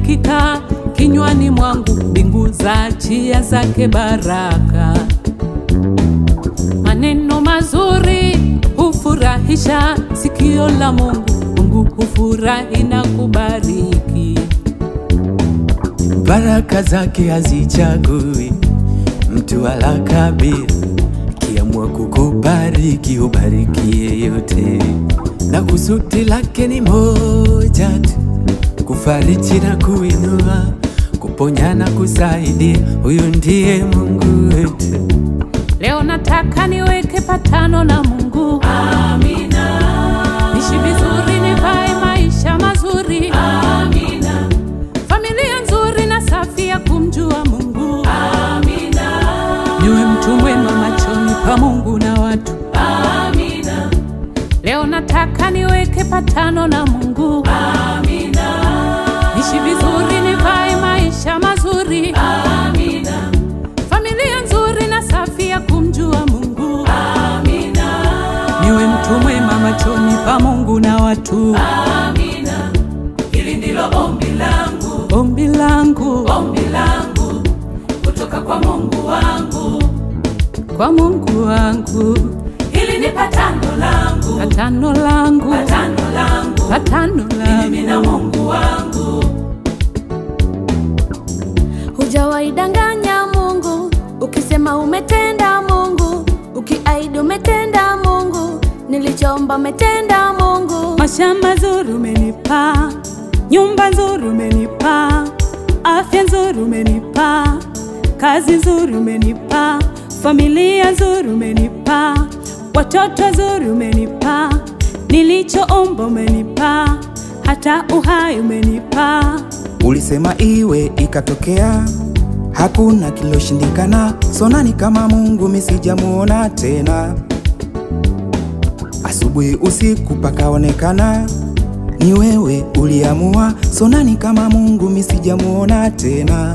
likikaa kinywani mwangu, mbingu za chia zake baraka. Maneno mazuri hufurahisha sikio la Mungu, Mungu hufurahi na kubariki. Baraka zake hazichagui mtu wala kabila, kiamua kukubariki ubariki yeyote, na kusudi lake ni moja tu, kufariji na kuinua, kuponya na kusaidia. Huyu ndiye Mungu wetu. Leo nataka niweke patano na Mungu. Amina. Nishi vizuri, nivae maisha mazuri. Amina. Familia nzuri na safi ya kumjua Mungu. Amina. Niwe mtu mwema machoni pa Mungu na watu. Amina. Leo nataka niweke patano na Mungu. Amina. Nishi vizuri, nivae maisha mazuri. Amina. Familia nzuri na safi ya kumjua Mungu. Amina. Niwe mtu mwema machoni pa Mungu na watu. Amina. Hili ndilo ombi langu, Ombi langu ombi langu kutoka kwa Mungu wangu. kwa Mungu wangu, Hili ni patano langu, patano langu, patano langu patano mimi na langu. Mungu wangu. Hujawaidanganya Mungu ukisema umetenda Mungu, ukiaidi umetenda Mungu, nilichoomba umetenda Mungu. Mashamba nzuri umenipa, nyumba nzuri umenipa, afya nzuri umenipa, kazi nzuri umenipa, familia nzuri umenipa, watoto nzuri umenipa, nilichoomba umenipa, hata uhai umenipa. Ulisema iwe ikatokea, hakuna kiloshindikana. Sonani kama Mungu misijamuona tena, asubuhi usiku pakaonekana ni wewe uliamua. Sonani kama Mungu misijamuona tena.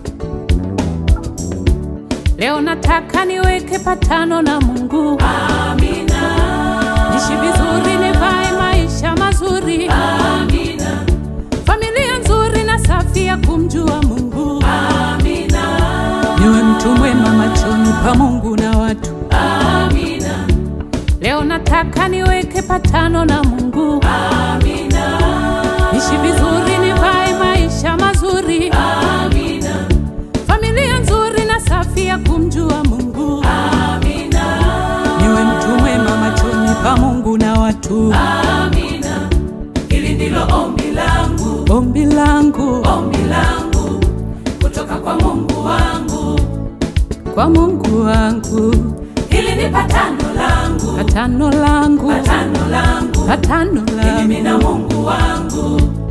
Leo nataka niweke patano na Mungu. Amina, Nishi vizuri, nivae maisha mazuri. amina, Familia nzuri na safi ya kumjua Mungu. amina, Niwe mtu mwema machoni pa Mungu na watu. amina, Leo nataka niweke patano na Mungu. amina, Nishi vizuri, nivae maisha mazuri. amina, Familia nzuri na safi ya kumjua Mungu. amina, Niwe mtu mwema machoni pa Mungu na watu. amina. Hili ndilo ombi langu, Ombi langu ombi langu kutoka kwa Mungu wangu. kwa Mungu wangu, Hili ni patano langu, patano langu, patano langu patano mimi na langu. Mungu wangu.